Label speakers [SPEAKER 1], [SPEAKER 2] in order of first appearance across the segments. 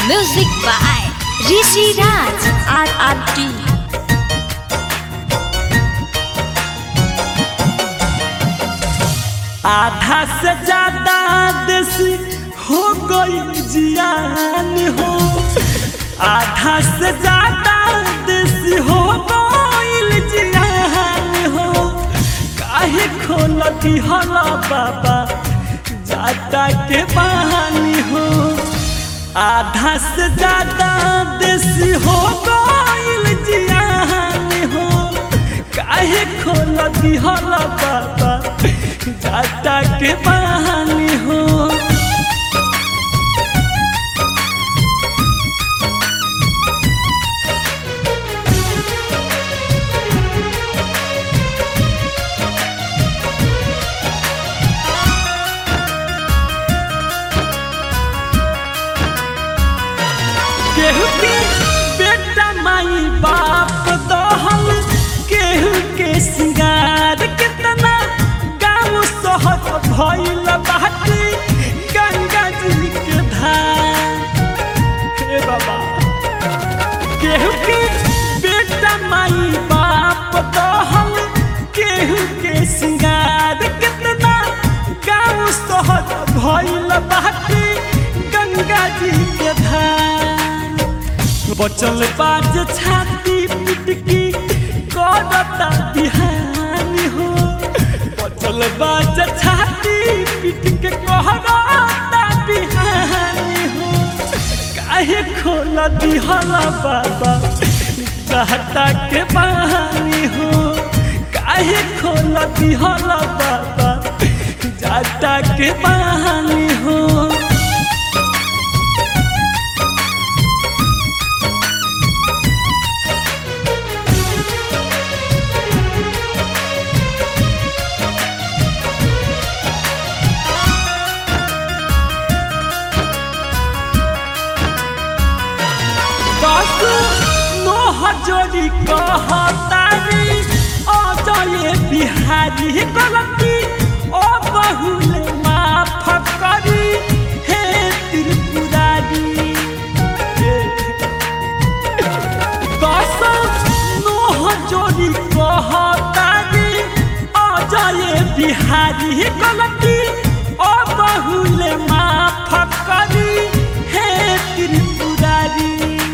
[SPEAKER 1] Music by Rishi Raj RRT.
[SPEAKER 2] आधा से ज्यादा देसी हो गई जियान हो आधा से ज्यादा देसी हो गई जियान हो काहे खोलती हला बाबा जाता के बहानी हो आधा से ज्यादा देसी हो गई जियान हो काहे खोलती हला बाबा जाता के बहानी हो केहू के बेटा माई बाप दहल केहू के सिंगार कितना गाँव शहर भइल बाटे गंगा जी के धार हे बाबा केहू के बेटा माई बाप दहल केहू के सिंगार कितना गाँव शहर भइल बाटे गंगा जी के धार बचल बाज छाती पिटकी करता बिहानी हो बचल बाज छाती पिटके कहता बिहानी हो काहे खोल दिहला बाबा कहता के बहानी हो काहे खोल दिहला बाबा जाता के बहानी हो जोड़ी कहतारी अजय बिहारी गलती ओ बहुले माफ करी हे त्रिपुरारी दस नोह जोड़ी कहतारी अजय बिहारी गलती ओ बहुले माफ करी हे त्रिपुरारी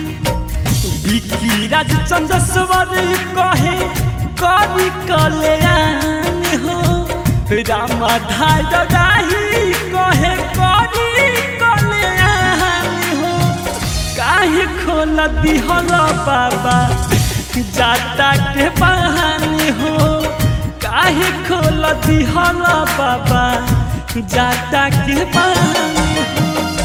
[SPEAKER 2] विकी राजचंद्र स्वर कहे कवि कल्याण हो रामाधार राही कहे कवि कल्याण हो काहे खोल दिहल बाबा जाता के बहानी हो काहे खोल दिहल बाबा जाता के बहानी हो